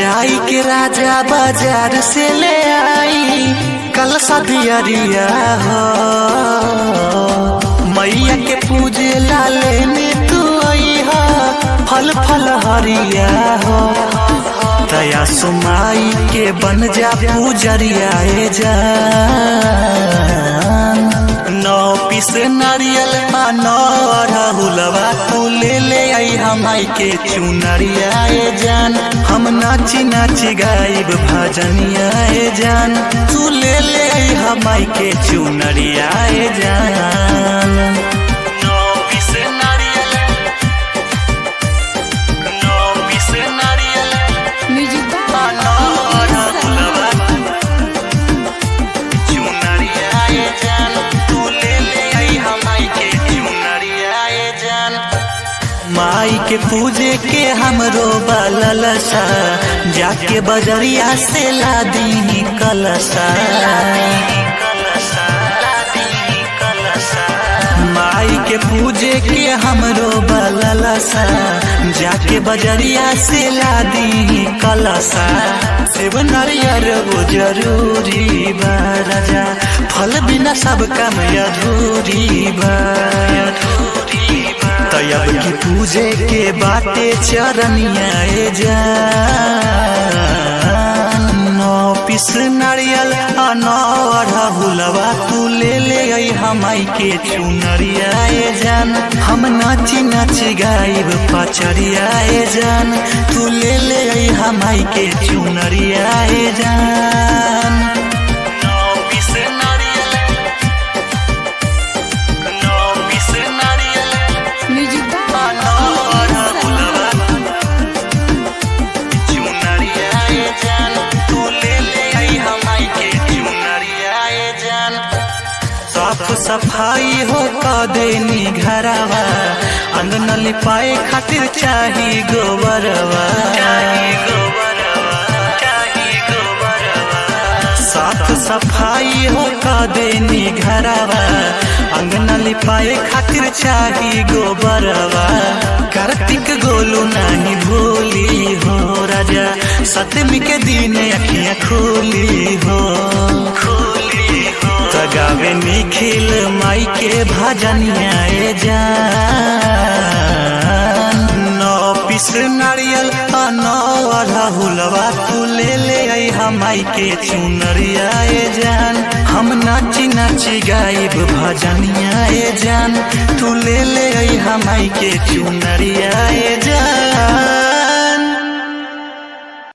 जाई के राजा बाजार से ले आई कल सदियरिया हो मैया के पूजे लाले ने तू आई हो फल फल हरिया हो दया सुमाई के बन जा पूजरिया ए जान नौ पीस नारियल आ नौ राहुलवा तू ले ले आई हमाई के चुनरिया ए जान हम नाची नाची गाइब भजनिया ए जान तू ले ले आई हमाई के चुनरिया ए जान नौ पीस नारियल नौ पीस नारियल म्यूजिक आ नौ राहुलवा चुनरिया ए जान तू ले ले आई हमाई के चुनरिया ए जान माई के पूजे के हमरो बललसा जाके बजरिया से ला दी कलसा माई के पूजे के हमरो बललसा जाके बजरिया से ला दी कलसा सेब नारियर वो जरूरी बा राजा फल बिना सब काम अधूरी बा तयब की पूजे के बाटे चरनिया ए जान नौ पीस नारियल आ नौ अढ़हुलवा तू ले ले आई हमाई के चुनरिया ए जान हम नाची नाची गाइब पचरिया ए जान तू ले ले आई हमाई के चुनरिया ए जान नौ पीस नारियल नौ पीस नारियल म्यूजिक साफ सफाई हो देनी घरवा अंगन लिपाए खातिर चाही गोबरवा साफ सफाई हो देनी घरवा अंगन लिपाए खातिर चाही गोबरवा कार्तिक गोलू नहीं भूली हो राजा सतमी के दिन अखियां खोली हो तगावे निखिल माई के भजनिया ए जान नौ पीस नारियल आ नौ अढ़हुलवा तू ले ले आई हमाई के चुनरिया ए जान हम नाची नाची गाइब भजनिया ए जान तू ले ले आई हमाई के चुनरिया ए जान